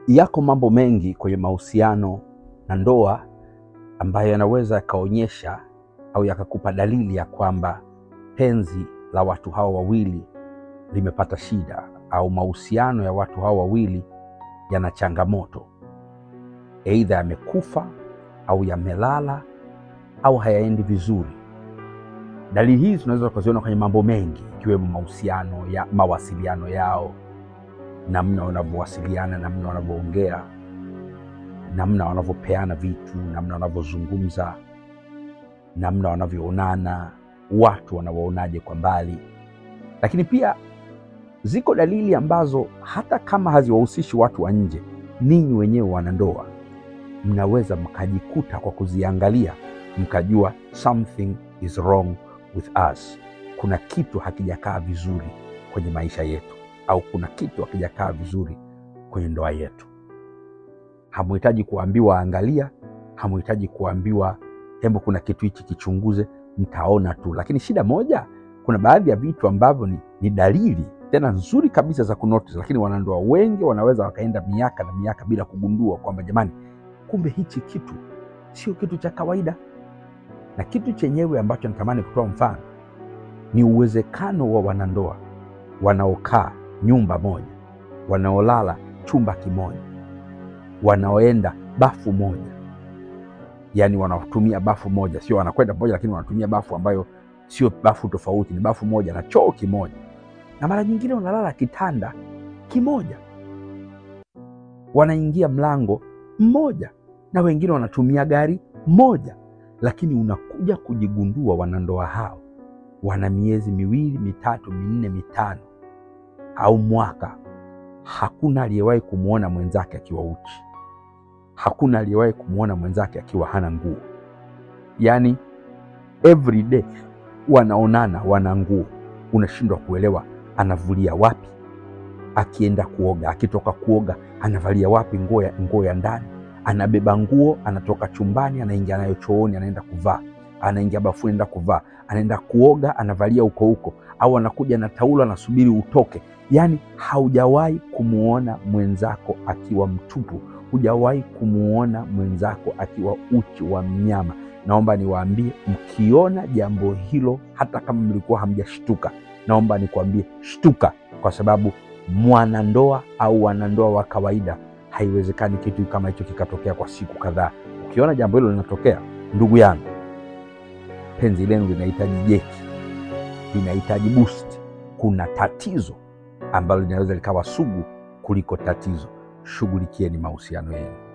Yako mambo mengi kwenye mahusiano na ndoa ambayo yanaweza yakaonyesha au yakakupa dalili ya kwamba penzi la watu hawa wawili limepata shida au mahusiano ya watu hawa wawili yana changamoto, eidha yamekufa au yamelala au hayaendi vizuri. Dalili hizi tunaweza kuziona kwenye mambo mengi, ikiwemo mahusiano ya mawasiliano yao, namna wanavyowasiliana, namna wanavyoongea, namna wanavyopeana vitu, namna wanavyozungumza, namna wanavyoonana, watu wanawaonaje kwa mbali. Lakini pia ziko dalili ambazo hata kama haziwahusishi watu wa nje, ninyi wenyewe wanandoa mnaweza mkajikuta kwa kuziangalia mkajua something is wrong with us, kuna kitu hakijakaa vizuri kwenye maisha yetu, au kuna kitu hakijakaa vizuri kwenye ndoa yetu. Hamuhitaji kuambiwa angalia, hamuhitaji kuambiwa hebu kuna kitu hichi kichunguze, mtaona tu. Lakini shida moja, kuna baadhi ya vitu ambavyo ni, ni dalili tena nzuri kabisa za kunotice, lakini wanandoa wengi wanaweza wakaenda miaka na miaka bila kugundua kwamba jamani, kumbe hichi kitu sio kitu cha kawaida. Na kitu chenyewe ambacho natamani kutoa mfano ni uwezekano wa wanandoa wanaokaa nyumba moja, wanaolala chumba kimoja, wanaoenda bafu moja, yaani wanatumia bafu moja, sio wanakwenda pamoja, lakini wanatumia bafu ambayo sio bafu tofauti, ni bafu moja na choo kimoja, na mara nyingine wanalala kitanda kimoja, wanaingia mlango mmoja, na wengine wanatumia gari moja, lakini unakuja kujigundua wanandoa hao wana miezi miwili, mitatu, minne, mitano au mwaka, hakuna aliyewahi kumwona mwenzake akiwa uchi, hakuna aliyewahi kumwona mwenzake akiwa hana nguo. Yaani every day wanaonana, wana nguo, unashindwa kuelewa anavulia wapi akienda kuoga, akitoka kuoga anavalia wapi nguo ya, nguo ya ndani, anabeba nguo, anatoka chumbani, anaingia nayo chooni, anaenda kuvaa, anaingia bafuni, anaenda kuvaa, anaenda kuoga, anavalia huko huko, au anakuja na taulo, anasubiri utoke. Yaani haujawahi kumwona mwenzako akiwa mtupu, hujawahi kumwona mwenzako akiwa uchi wa mnyama. Naomba niwaambie, mkiona jambo hilo, hata kama mlikuwa hamjashtuka, naomba nikwambie, shtuka, kwa sababu mwanandoa au wanandoa wa kawaida, haiwezekani kitu kama hicho kikatokea kwa siku kadhaa. Ukiona jambo hilo linatokea, ndugu yangu, penzi lenu linahitaji jeki, linahitaji boost. Kuna tatizo ambalo linaweza likawa sugu kuliko tatizo. Shughulikieni mahusiano yenu.